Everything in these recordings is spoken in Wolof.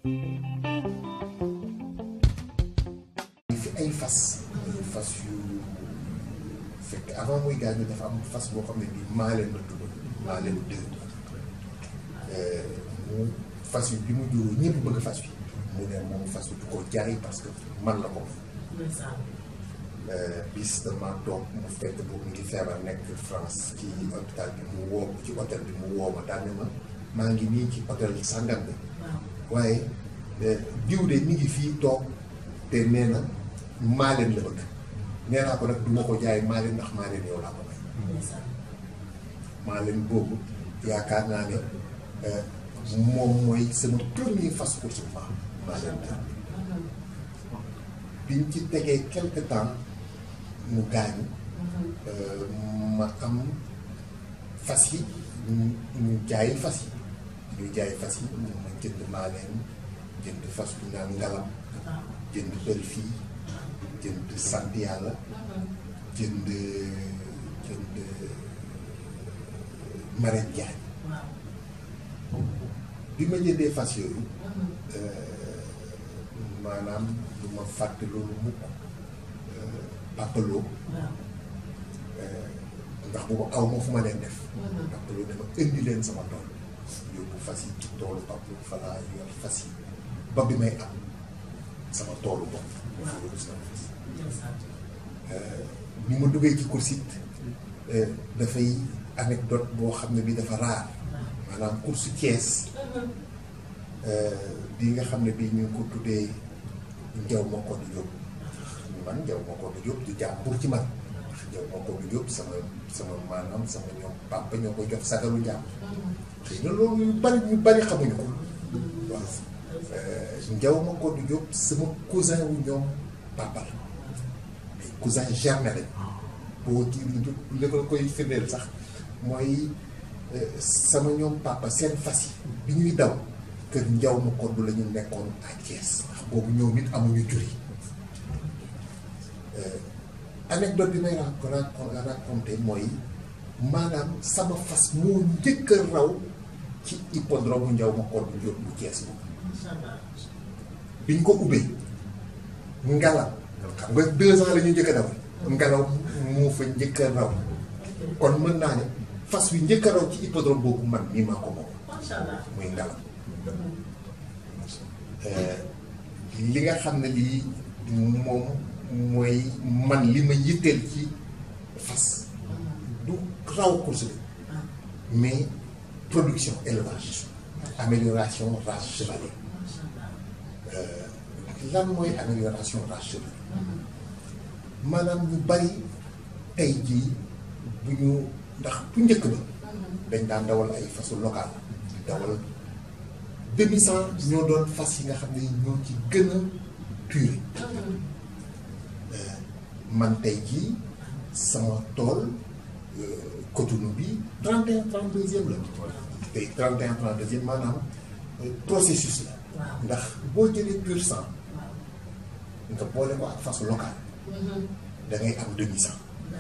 fi ay fas fas yu fekk avant muy gaañu dafa am fas boo xam ne bii maa leen la tudd maa leen dëgg mu fas yu bi mu juróo ñëpp bëgg fas wi mu ne moom fas wi du ko jaay parce que man la ko bis dama toog mu fekk boobu mu ngi feebar nekk France ci hôpital bi mu woo ci hôtel bi mu woo ma daal ne ma maa ngi nii ci hôtel sàngam bi waaye diw de mi ngi fii toog te nee na maa leen la bëgg nee naa ko nag du ma ko jaay maa leen ndax maa leen yow laa ko may maa leen boobu yaakaar naa ne moom mooy sama premier fas course bu baax maa leen dër biñ ci tegee quelque temps mu gaañu ma am fas yi ñu jaay fas yi ñu jaay fas yi ma jënd maa leen jënd fas bu naan ngalam jënd bël fii jënd sant yàlla jënd jënd marraine Diagne bi ma jëndee fas yooyu maanaam du ma fàtte loolu mukk papaloo ndax boobu aw ma fu ma leen def papaloo dama indi leen sama tool yóbbu fas yi ci toolu papaloo fa laa yor fas yi ba bi may am sama toolu bopp yóbbu sama fas ni ma duggee ci course it dafay anecdote boo xam ne bi dafa raar maanaam course Thiès bi nga xam ne bii ñu ngi ko tuddee Njaw ma ko du Jóob man Njaw ma ko du Jóob du jàmbur ci man ndax Njaw ma ko du Jóob sama sama maanaam sama ñoom papa ñoo ko jox sagaru njàmm xëy na loolu ñu bari ñu bari xamuñu ko waaw Njaw ma ko du Jóob sama cousin wu ñoom papa la mais cousin germain lañ boo ci li ma koy firndeel sax mooy sama ñoom papa seen fas yi bi ñuy daw kër njaw ma kodd la ñu nekkoon à Thiès ndax boobu ñoom it amuñu juri anecdote bi may raconté mooy maanaam sama fas moo njëkk a raw ci hippodrome bu njaw ma kodd bu jot bu Thiès boobu biñ ko ubbee ngalaw xam nga deux ans la ñu njëkk a daw ngelaw moo fa njëkk a raw kon mën naa ne fas wi njëkk a raw ci hippodrome boobu man mii maa ko moom muy ngelaw li nga xam ne lii moom mooy man li ma yitteel ci fas du raw course bi mais production élevage amélioration race chevalée lan mooy amélioration race chevalée maanaam ñu bari tey jii bu ñu ndax bu njëkk ba dañ daan dawal ay fasu local dawal demi cent ñoo doon fas yi nga xam ne ñoo ci gën a puré man tey jii sama tool Cotonou bi 31 32e la tey 31 32e maanaam processus la ndax boo jëlee pur sang nga boole ko ak fasu local da ngay am demi cent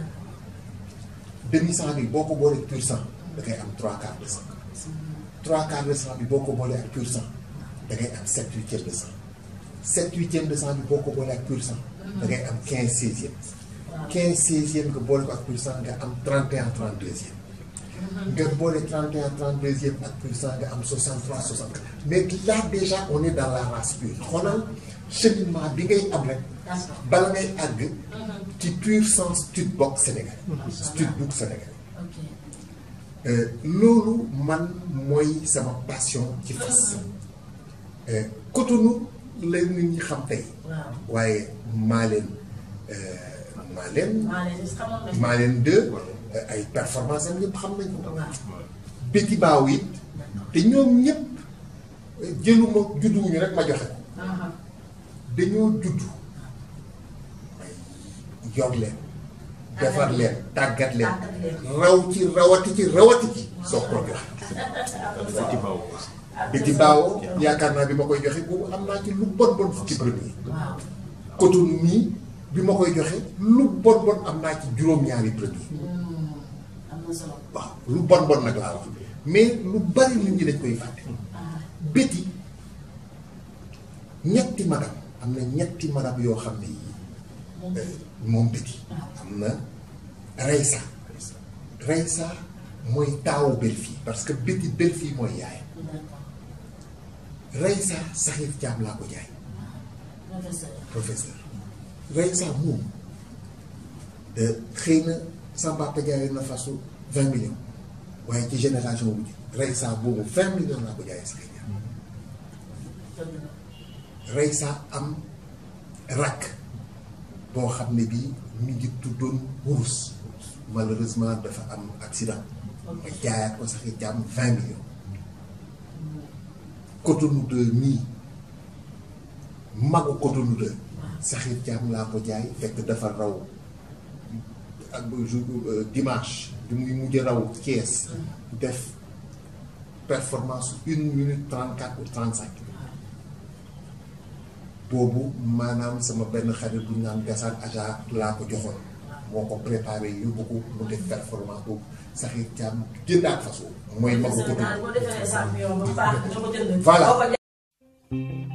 demi cent bi boo ko boolee pur sang da ngay am trois quarts de cent trois quarts de cent bi boo ko boolee ak pur sang da ngay am sept huitième de cent sept huitième de cent bi boo ko boolee ak pur sang da ngay am quinze seizième quinze seizième nga boole ko ak pur sang nga am trente et un trente deuxième nga boole trente et un trente deuxième ak pur sang nga am soixante trois soixante quatre mais là déjà on est dans la race pure xoolal cheminement bi ngay am rek bala ngay àgg ci pur sang stud box Sénégal stud book Sénégal loolu man mooy sama passion ci fas Cotonou la nit ñi xam tey waaye maa leen maa leen maa leen deux ay performance am ñëpp xam nañ ko béti baaw it te ñoom ñëpp jëluma judduwuñu rek ma joxe ko dañoo judd yor leen defar leen tàggat leen raw ci rawati ci rawati ci soo ko joxe béti baaw yaakaar naa bi ma koy joxe boobu am naa ci lu bon bon fukki premier Cotonou mii bi ma koy joxe lu bon bon am naa ci juróom-ñaari premier waaw lu bon bon nag laa wax mais lu bari nit ñi dañ koy fàtte béti ñetti madam am na ñetti madam yoo xam ne yii moom Betty am na Reysa Reysa mooy taawu Belfie parce que Betty Belfie mooy yaay Reysa Saxiir Caam laa ko jaay professeur Reysa moom xëy na sama papa jaayoon na fasu vingt millions waaye ci génération bu Reysa boobu vingt millions laa ko jaayee Saxiir Caam Reysa am rakk boo xam ne bii mi ngi tuddoon wurus malheureusement dafa am accident ma jaayaat ko Saxiir Caam vingt millions Cotonou 2 nii magu Cotonou 2 Saxiir Caam laa ko jaay fekk dafa raw ak jour dimanche bi muy mujj raw Thiès def performance une minute trente quatre ou trente cinq boobu maanaam sama benn xarit bu ñu naan gasaan aja laa ko joxoon moo ko préparé yóbbu ko mu def performance boobu Saxiir Caam jëndaat façon mooy magu Cotonou voilà